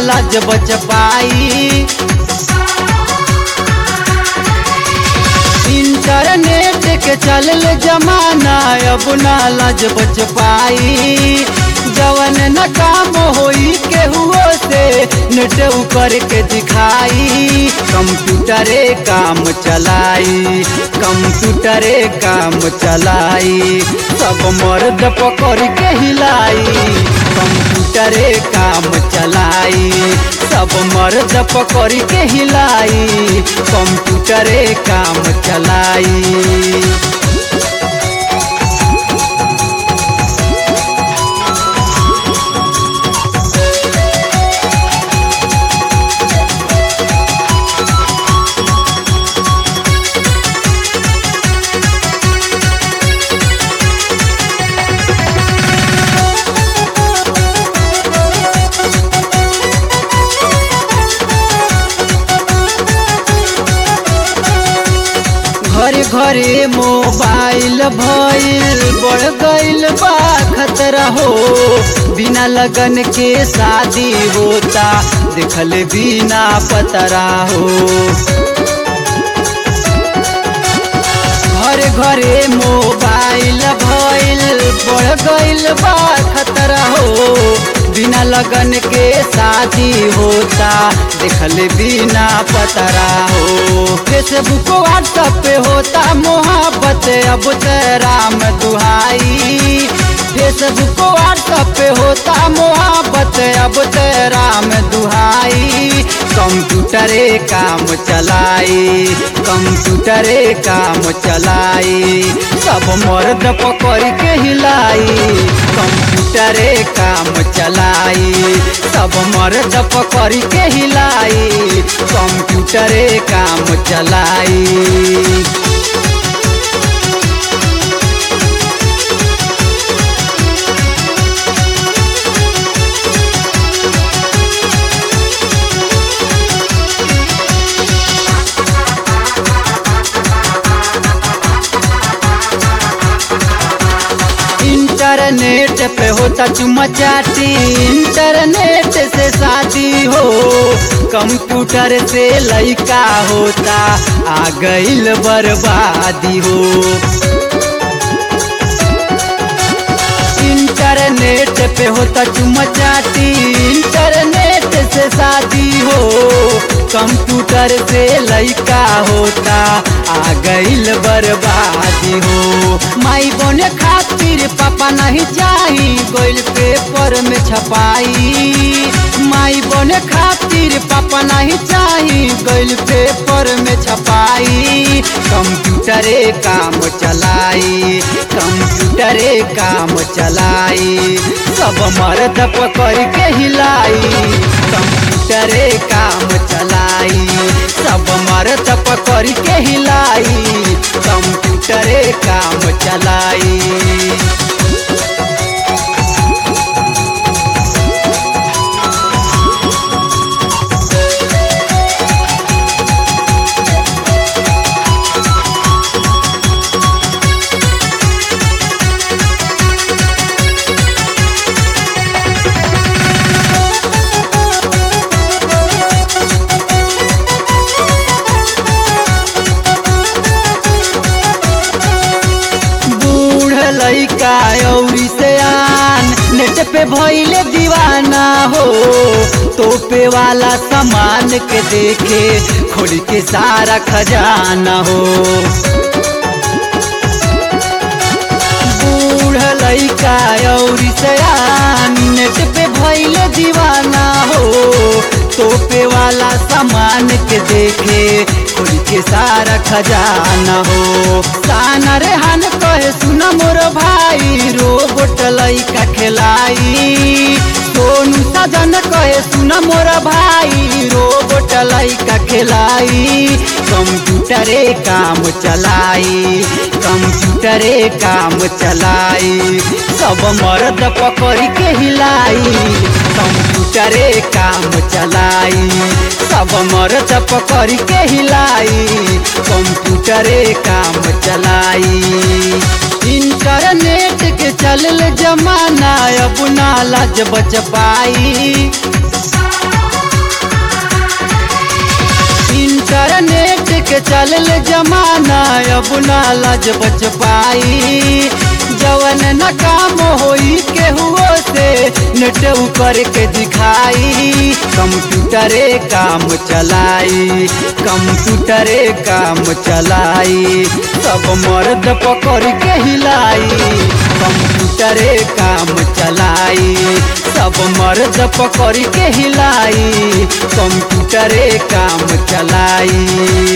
लाज बच पाई इंटरनेट के चलल जमाना अब ना लाज बच पाई जवन न काम होई केहुओ से नेट ऊपर के दिखाई कंप्यूटरे काम चलाई कंप्यूटरे काम चलाई सब मर्द पकड़ के हिलाई कंप्यूटरे काम चलाई सब मर्द पकड़ के हिलाई कंप्यूटरे काम चलाई घरे घरे मोबाइल भइल बढ़ गइल बा खतरा हो बिना लगन के शादी होता देखल बिना पतरा हो घरे घरे मोबाइल भइल बढ़ गइल बा खतरा हो बिना लगन के शादी होता देखल बिना पतरा हो फेसबुक व्हाट्सएप पे होता मोहब्बत अब ते राम दुहाई फेसबुक व्हाट्सएप पे होता मोहब्बत अब ते राम दुहाई कंप्यूटरे काम चलाई कंप्यूटरे काम चलाई सब मर्द पकड़ के हिलाई कंप्यूटरे काम चलाई सब मर्द पकड़ के हिलाई कंप्यूटरे काम चलाई इंटरनेट पे होता चुमा चाटी इंटरनेट से शादी हो कंप्यूटर से लइका होता आ गइल बर्बादी हो इंटरनेट पे होता चुमा चाटी इंटरनेट से शादी हो कंप्यूटर से लइका होता आ गइल बर्बादी हो माई बने खातिर पापा नहीं चाही गोइल पेपर में छपाई माई बने खातिर पापा नहीं चाही गोइल पेपर में छपाई कंप्यूटरे काम चलाई कंप्यूटरे काम चलाई सब मर्द पकड़ के हिलाई कंप्यूटरे काम चलाई सब मर्द पकड़ के हिलाई कंप्यूटरे काम चलाई बूढ़ लइका औरी से आन नेट पे भइले दीवाना हो तोपे वाला सामान के देखे खोल के सारा खजाना हो बूढ़ लइका औरी से आन नेट पे भइले दीवाना हो तोपे वाला सामान के देखे खोल के सारा खजाना हो साना रेहान कहे सुना मोर भाई रोबोट लइका खेलाई सोनू सजन कहे सुना मोर भाई रोबोट लइका खेलाई कंप्यूटरे काम चलाई कंप्यूटरे काम चलाई सब मर्द पकड़ के हिलाई कंप्यूटरे काम चलाई सब मर्द पकड़ के हिलाई कंप्यूटरे काम चलाई इंटरनेट के चलल जमाना अब ना लाज बच पाई के चलल जमाना अब ना लाज बच पाई जवन न काम होई केहुओ से नेट करके दिखाई कंप्यूटरे काम चलाई कंप्यूटरे काम चलाई सब मर्द पकड़ के हिलाई कंप्यूटरे काम चलाई सब मर्द पकड़ के हिलाई कंप्यूटरे काम चलाई